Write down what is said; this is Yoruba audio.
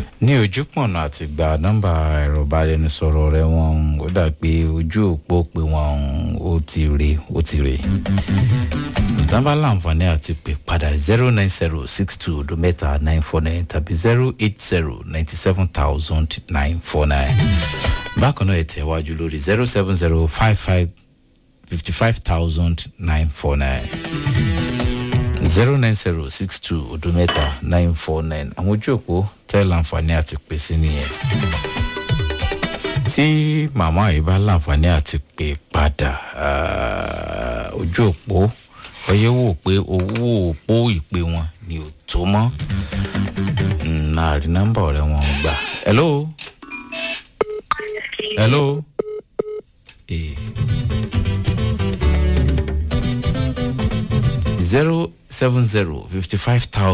ní ojúpọ̀nà àti gba nọ́mbà ẹ̀rọ ìbáraẹnisọ̀rọ̀ rẹ wọn ó dà pé ojú òpó pé wọn ó ti rè ó ti rè ìtànbá láǹfààní àti pè padà zero nine zero six two ọdún mẹ́ta nine four nine tàbí zero eight zero ninety seven thousand nine four nine bákan náà ẹ tẹ̀ wájú lórí zero seven zero five five fifty five thousand nine four nine zero nine zero six two ọdún mẹ́ta nine four nine àwọn ojú òpó tẹ́ láǹfààní àti pè sí nìyẹn tí màmá yìí bá láǹfààní àti pè padà ah, ojú òpó ọyẹ wò pé owó òpó ìpè wọn ni ò tó mọ́ náà rí nọ́mbà ọ̀rẹ́ wọn gbà hello hello eh. zero seven zero fifty five thousand.